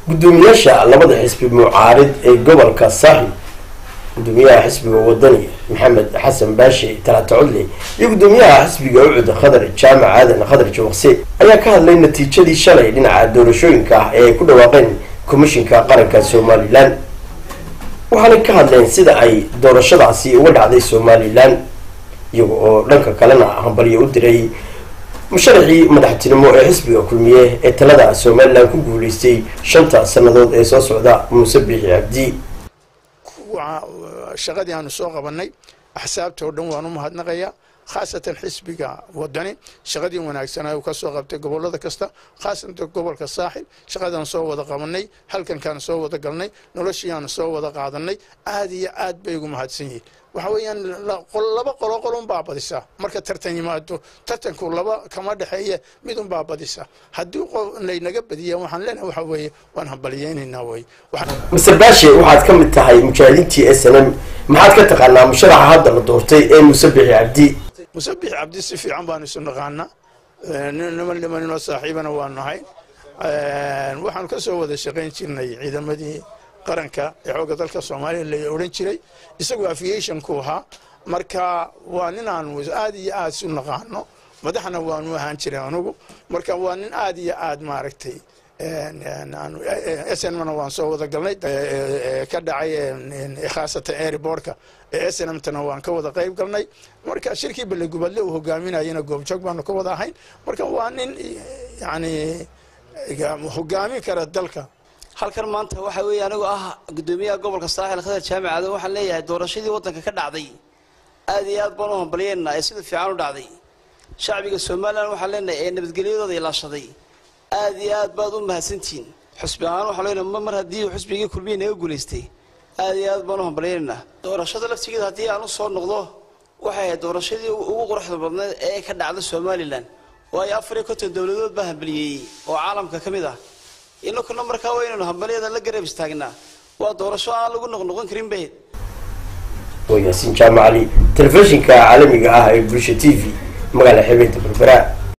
gudoomiyaasha labada xisbi mucaarid ee gobolka saaxil gudoomiyaha xisbiga wadani maxamed xasan baashe talaata codle iyo gudoomiyaha xisbiga ucud khadar jaamac aadan khadar jawaqse ayaa ka hadlay natiijadii shalay dhinaca doorashooyinka ah ee ay ku dhawaaqeen komishinka qaranka somalilan waxaanay ka hadleen sida ay doorashadaasi uga dhacday somalilan iyaga oo dhanka kalena hambalyo u diray musharaxii madaxtinimo ee xisbiga kulmiye ee talada somalilan ku guuleystay shanta sannadood ee soo socda muuse biixi cabdi shaqadii aanu soo qabanay axsaabta oo dhan waan u mahadnaqayaa khaasatan xisbiga wadani shaqadii wanaagsanaa uu ka soo qabtay gobolada kasta khaasatan gobolka saaxil shaqadaan soo wada qabanay halkankaan soo wada galnay noloshiiaanu soo wada qaadanay aad iyo aad bay ugu mahadsan yihiin waxa weeyaan laba qolo qolun baa badisa marka tartan yimaado tartanku laba kama dhexeeye mid un baa badisa haddii laynaga badiya waxaan leenahay waxa weeye waan hambaliyeynaynaa wey mr baashe waxaad ka mid tahay mujaahidiintii s n m maxaad ka taqaanaa musharaxa hadda la doortay ee muuse bixi cabdi musabix cabdi si fiican baanu isu naqaanaa niman nimaninoo saaxiibana waanu nahay waxaanu ka soo wada shaqayn jirnay ciidamadii qaranka ee xoogga dalka soomaaliya la odhan jiray isagoo aviationku ahaa marka waa nin aanu aad iyo aad isu naqaano madaxna waanu ahaan jiray anugu marka waa nin aad iyo aad maaragtay snmna waan soo wada galnay ka dhacay khaasatan airbortka ee snmtana waan ka wada qayb galnay marka shirkii ballegubadle uu hogaaminayana goobjoog baanu ka wada ahayn marka waa nin yani hogaamin kara dalka halkan maanta waxa weeye anigu ah gudoomiyaha gobolka saaxil khadar jaamic aadan waxaan leeyahay doorashadii waddanka ka dhacday aad iyo aad baan u hambalyeynaa ee sida fiican u dhacday shacbiga somalilan waxaan leenahay ee nabadgelyadooda ilaashaday aad iyo aad baad u mahadsantihiin xusbi ahaan waxaan leenahay mar haddii xusbigii kulmiya naga guulaystay aad iyo aad baan u hambalyeynaa doorashada laftigeeda haddii aan u soo noqdo waxay ahayd doorashadii ugu quruxda badneed ee ka dhacda somalilan waayo afar iyo konton dowladood baa hambaliyeeyey oo caalamka ka mid ah inakuna markaa waynaynu hambalyada la garab istaagnaa waa doorasho aan lagu noqnoqon karin bayd waa yaasiin jaamacali telefishinka caalamiga ah ee bulsha t v magaala xebeenta berbera